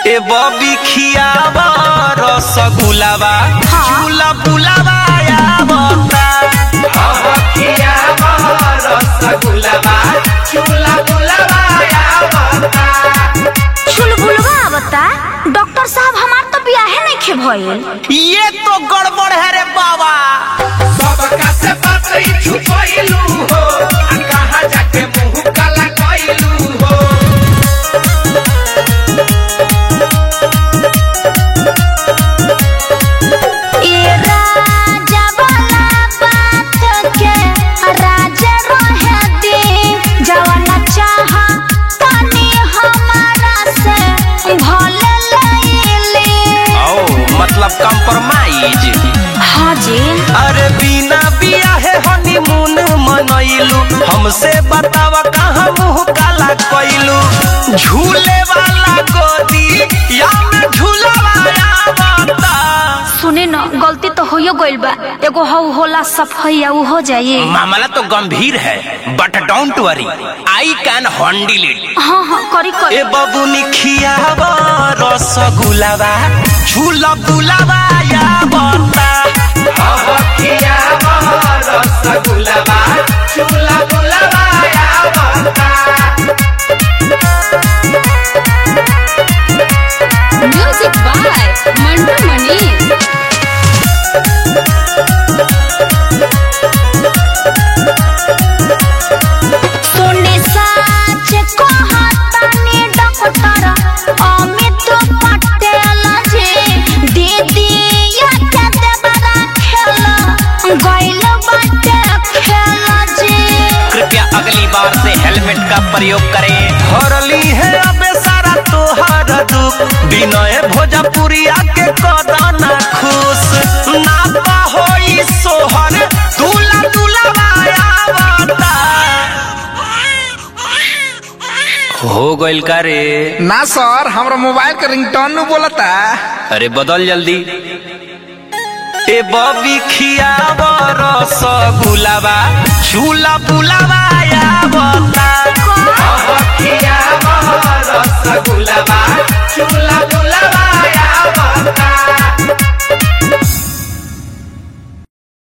ए बबी खियावा रसगुलावा चूला बुलावा आवता अब खियावा रसगुलावा चूला बुलावा आवता चुलबुलवा आवता डॉक्टर साहब हमार तो बियाहे नहीं खे भइल ये तो गड़बड़ है रे बाबा सबका से बात ही छुपैलू हो आ कहाँ जाके मुंह काला कैलू हो ए राजा वाला बात के राजा रहे दे जवाना चाह तनी हमारा से भले लैली ओ मतलब कंप्रोमाइज हाँ जी अरे बिना बियाहे हनीमून मनैलू हमसे बतावा कहाँ मुंह काला कैलू झूले वाला गोदी या में झूलावा आवता सुने न गलती तो होयो गइल बा एगो हौ होला सफैया उ हो जाई मामला तो गंभीर है but don't worry I can handle it हाँ हाँ करी ए करी बबुनी खियावा रसगुलावा झूला बुलावा या बता अब खियावा रसगुलावा झूला बुलावा या बता Music by Mandu Mani. सुने साच कहतानी डॉक्टर अमित पटेल जी दीदी या के देवरा खेल गइल बाटे खेल जी कृपया अगली बार से हेलमेट का प्रयोग करें हरली है अबे सारा तोहर दुख विनय भोजपुरिया के कदना खुश नापा होई सोहर दूला दूला आवता हो गइल का रे ना सर हमरा मोबाइल के रिंगटोन नु बोलता अरे बदल जल्दी ए बबी खियावा रसगुलावा झूला बुलावा आवता